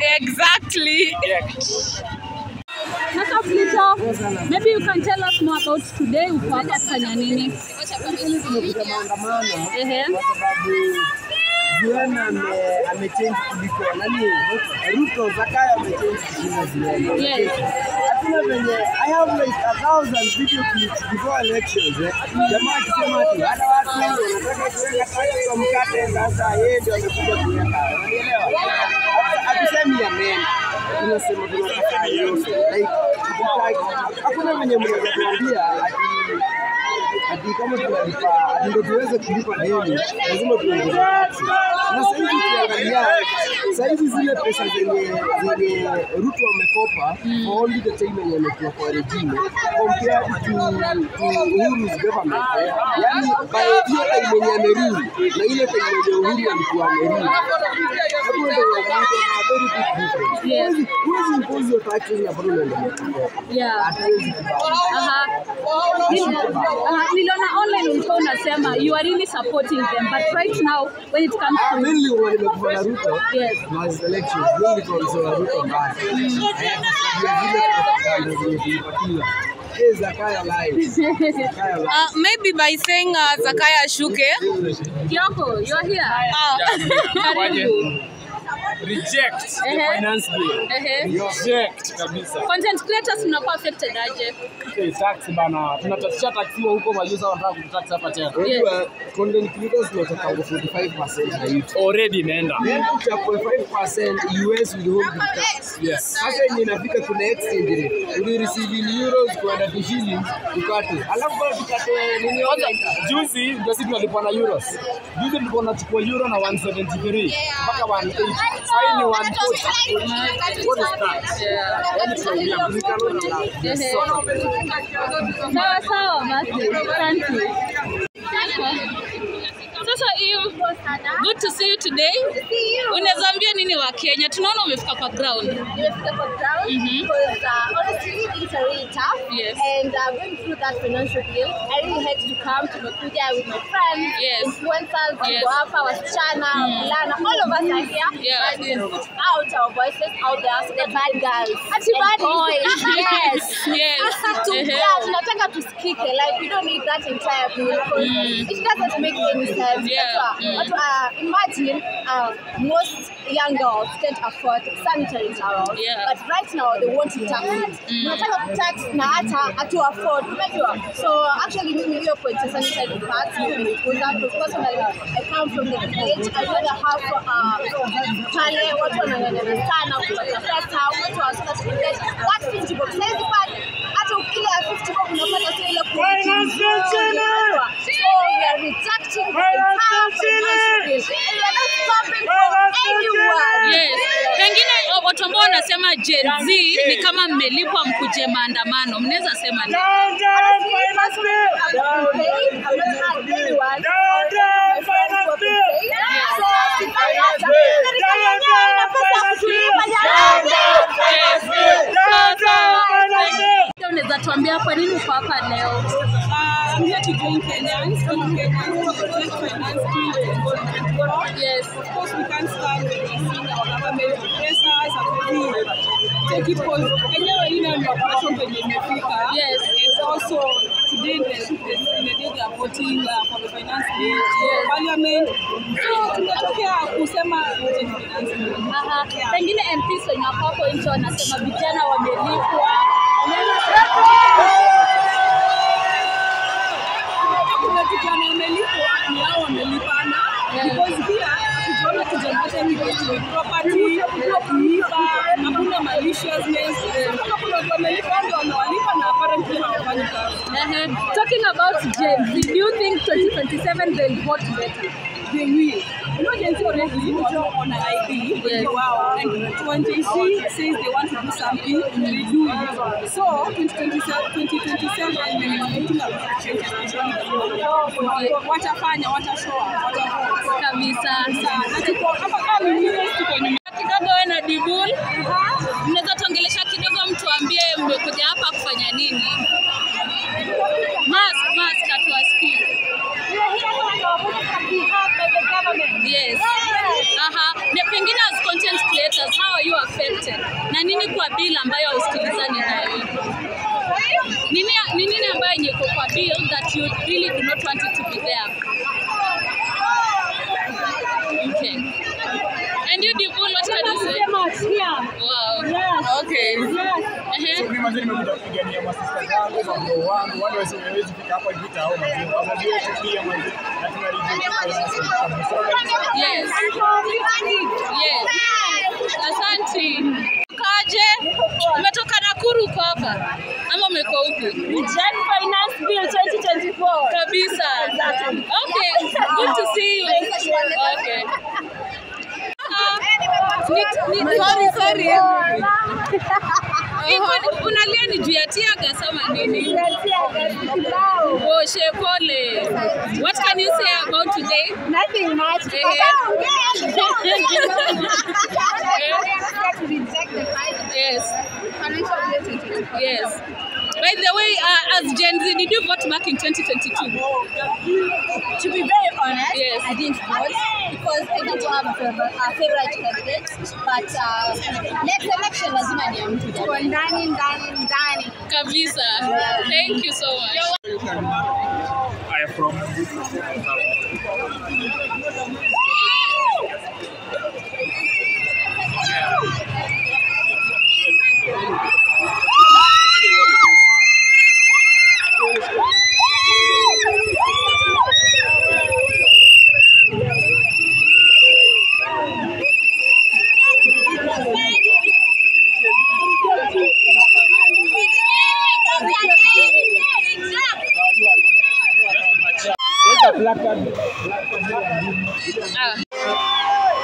Exactly. Sasa Flito, maybe you can tell us more about today uko hapa kufanya nini? tumekuja maandamano Ehe. kwa sababu Zuena ame- amechange kuliko nani, Ruto Zakayo amechange kushinda Zuena. Yes. Hakuna venye I have like a thousand video clips before elections eh. Jamaa akisema ati hata watu wengi wanataka kuweka tax kwa mkate, sasa yeye ndio amekuja kuweka, unanielewa? Hata Hatusemi amen, tunasema tunataka yote like hatutaki- hakuna venye mnaweza tuambia ati ati kama tunalipa ati ndio tuweze kulipa deni lazima tuongeze taksi. Na sasa hivi ukiangalia sasa hivi zile pesa zenye zenye Ruto amekopa for only the time yenye amekuwa kwa regime compared to, to Uhuru's government eh, yani by hiyo time yenye amerudi na ile time yenye Uhuru alikuwa amerudi hapo ndio kuna very big difference. Yes. Huwezi huwezi impose your taxes na bado unaendelea kukopa. Yeah. Hatuwezi kubali. Aha. Aha, niliona online ulikuwa unasema you are really supporting them but right now when it comes Ah, to mainly when nimekuwa na Ruto Yes. was elections mainly because wa Ruto mbaya. Eh, ya zile propaganda zenye tulipatiwa. Eh, Zakayo live. Zakayo live. Uh, maybe by saying uh, Zakaya Shuke. Kioko, you are here. Uh, Karibu. reject the Ehe. finance bill Ehe. reject kabisa Content creators mnakuwa affected aje? okay, tax bana tunatatisha taxiwa huko majuzi wanataka kututax hapa tena Unajua content creators tunatoka 45% na YouTube. already imeenda Then uchapwe 5% US withhold the tax. yes Sasa yenye inafika kuna exchange rate. Uli receive in euros kwenda to shillings ukate. Alafu bado tukate nini kwanza online. juzi ndio sisi tulikuwa na euros juzi tulikuwa tunachukua euro na 173 mpaka 180 sasa ni 140 what is that yani tunaumia mlikalo na la Ehe. Sawa sawa basi. Asante. Sasa hiyo good to see you today. Unaweza ambia nini wa Kenya? Tunaona umefika kwa ground. Nimefika kwa ground Mhm. because uh, honestly it's really tough Yes. and uh, going through that financial bill I really had to come tumekuja with my friends Yes. influencers Yes. wako hapa wasichana wavulana all of us are here Yeah. but we can put out our voices out there so the bad girls ati bad boys yes Yes. Tu- Ehe. yeah, tunataka tusikike like we don't need that entire bill because it doesn't make any sense Yeah. That's why- Mm. but, uh, imagine uh, most young girls can't afford sanitary towels Yeah. but right now they want to tax it tunataka kutax na hata hatu afford unajua so actually mimi hiyo point ya sanitary pads nimenikuza because personally I come from the village I know the half uh, pale watu wanang'ang'ana sana kupata pesa watu wanataka kuget that 50 bob saizi pale hata ukila ya 50 bob unapata sio ile kuunajua so we are rejecting the entire financial bill and we are not stopping for anyone Yes. Pengine o- watu ambao wanasema Gen Z ni kama mmelipwa mkuje maandamano. Mnaweza sema nini? Unaweza tuambia kwa nini uko hapa leo? Uh, I'm here to join Kenyans, fellow Kenyans, to protect finance bill. Yes. Of course, we can't stand when we see our government oppress us and we take it because enyewe ile ndio operation penye imefika. Yes. It's also today the, the, the day they are voting uh, for the finance bill in parliament. So tumetokea kusema vote in finance bill. Aha. Pengine MPs wenye wako hapo nje wanasema vijana wamelipwa. kuna vijana wamelipwa ni hao wamelipana because pia tukiona tujamoja ni property kuiba hakuna maliciousness kama kuna watu wamelipa ndio wamewalipa na apparently hawafanyi kazi Ehe. Talking about Gen Z, do you think 2027 they'll vote better? they will you know Gen Z already watu on ID Yes. wow and when Gen Z says they want to do something they do it so 2027 2027 they are expecting a lot of change especially the- watafanya watashoa watavote Kabisa. na tuko hapa kama mimi tuko nyuma Kidogo wewe na Dibul, mnaweza tuongelesha kidogo, mtuambie mmekuja hapa kufanya nini? Mask, mask hatuwasikii. Yes. Aha. Na pengine as content creators, how are you affected? bill ambayo hausikilizani nayo? Nini ni nini ambayo yenye iko kwa bill that you really do not want it to be there? Okay. And you Divul, what can you say? Wow. Okay. Uh-huh. Mimi mazuri nimekuja kupigania masista zangu, mabro wangu, wale wasiowezi fika hapa hivi tao mazuri. Wazazi wetu pia mazuri. Na tunarejea Yes. Yes. Asante. Kaje? Umetoka Nakuru uko hapa ama umeko huku? Jen Finance Bill 2024. Kabisa. Okay. Good to see you. Okay. Ah, ni- ni- Sorry, sorry. Iko- unalia ni juu ya tiaga sama nini? Oshe pole. What can you say about today? Nothing much. Yes. Yes. By the way, uh, as Gen Z, did you vote back in 2022? To be very honest, Yes. I didn't vote because I didn't have a favorite, a favorite candidate. But uh, next election lazima ni ya mtu Tuko ndani ndani ndani. Kabisa. Thank you so much. I am from Ah.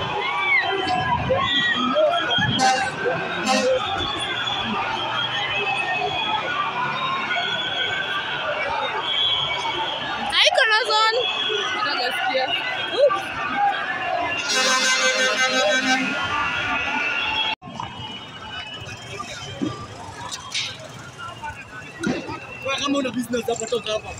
Hi, Corazon. Nataka Oops. kama una business hapa toka hapa.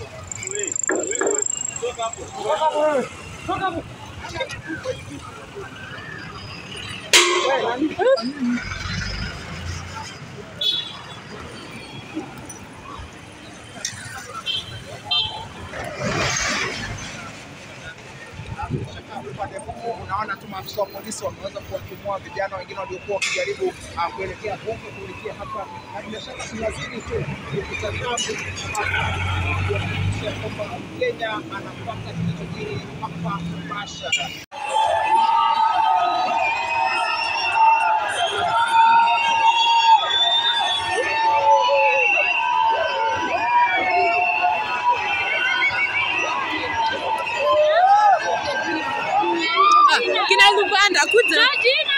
upande huu unaona tu maafisa wa polisi wameweza kuwatimua vijana wengine waliokuwa wakijaribu ah, kuelekea huko kuelekea hapa, na bila shaka tunazidi tu kutazama kuhakikisha kwamba Mkenya anapata kinachojiri hapa mubashara. Ah, Kinagupanda kuja. Georgina.